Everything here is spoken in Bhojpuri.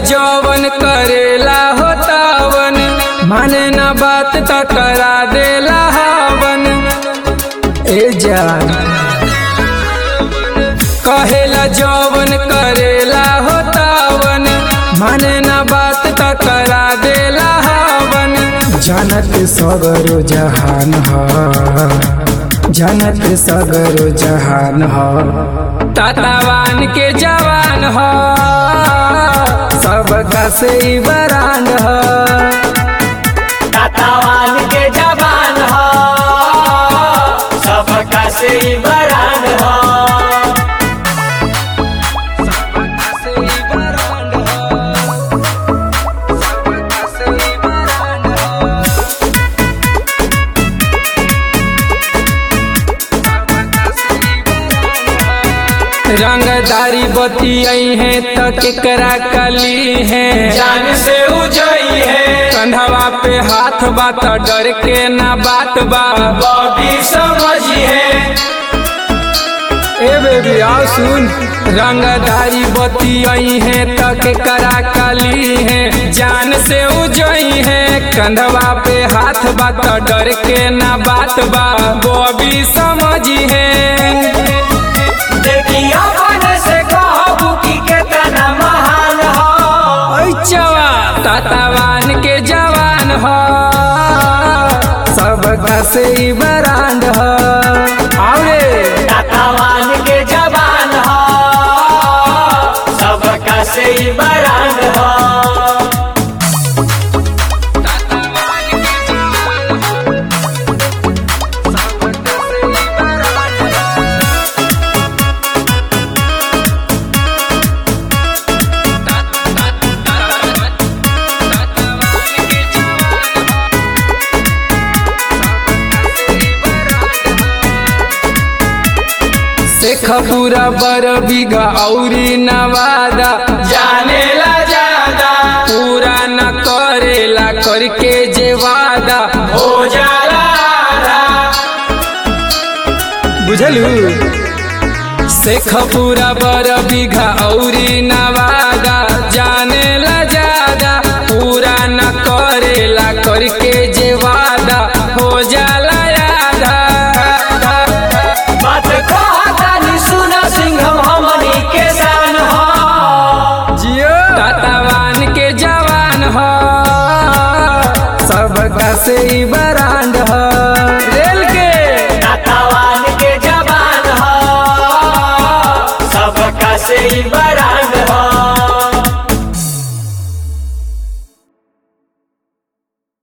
जवन करेला हो तावन माने न बात त करा देला हवन ए जान कहेला जवन करेला हो तावन माने न बात त करा देला हवन जानत सगरो जहान ह जानत सगरो जहान ह तातावान के जवान ह सबका से ही बरांड ह तातावान के जवान हो सबका से ही बरान हो रंगदारी बतियाई है त केकरा कली है जान से उजई है कंधवा पे हाथ बा त डर के ना बात बा बॉबी समझी है ए बेबी आओ सुन रंगदारी बतियाई है त केकरा कली है जान से उजई है कंधवा पे हाथ बा त डर के ना बात बा बॉबी समझी है देखिया मन से कहबू की केतना महान हो चवा तातावान के जवान हो सबका से ही बरांड हो आवरे तातावान के जवान हो सबका से ही बरान हो शेख पूरा बर बीघा औरी नवादा जाने ला ज्यादा पूरा न करेला करके जे वादा हो जाला आधा। बुझलू शेख पूरा बर बीघा औरी नवादा जाने ला ज्यादा पूरा न करेला करके जे वादा हो जाला आधा बात कहतानी सुना सिंघम हमनी के शान हो जियो तातावान के जवान हो सबका से ही बरांड हो रेल के तातावान के जवान हो सबका से ही